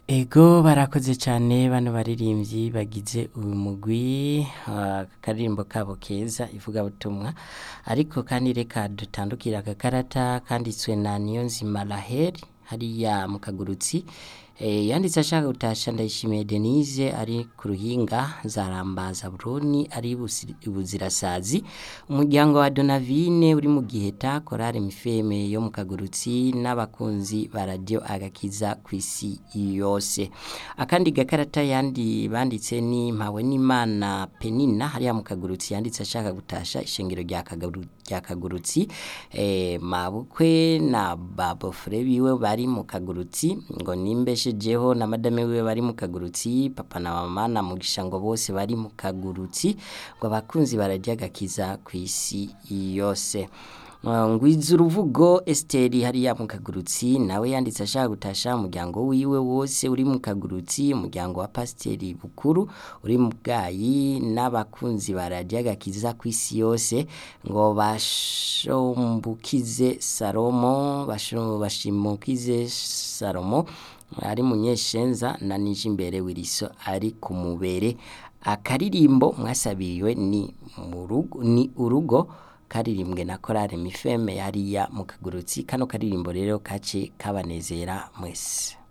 Ego barakoze cane bano baririmbyi bagize uyu mugwi akaririmbo kabo keza ivugabutumwa ariko kandi reka dutandukire aka karata kanditswe na Niyonzima Raheli hariya mu kagurutsi e, yanditse ashaka gutasha Ndayishimiye Denise ari ku ruhinga Zarambaza Buruni ari Buzirasazi umuryango wa Donavine uri mu Giheta Korale Mifeme yo mu kagurutsi n'abakunzi ba radio agakiza kw'isi yose akandi gakarata yandi banditse ni mpawe n'Imana Penina hariya mu kagurutsi yanditse ashaka gutasha ishengero rya kagurutsi rya kagurutsi eh, mabukwe na babofre biwe bari mu kagurutsi ngo nimbeshejeho na madame wiwe bari mu kagurutsi papa na mama na mugisha ngo bose bari mu kagurutsi ngo abakunzi bararya gakiza kw'isi yose ngwiza uruvugo Esteri hariya mu kagurutsi nawe yanditse ashaka gutasha umuryango wiwe wose uri mu kagurutsi umuryango wa pasiteri bukuru uri mu bwayi n'abakunzi bararya gakiza kw'isi yose ngo bashombukize Salomo bashimukize Salomo ari munyeshenza na nije imbere wiriso ari ku mubere akaririmbo mwasabiriwe ni mu rugo ni urugo karirimbwe na korale mifeme hariya mu kagurutsi kano karirimbo rero kace kabanezera mwese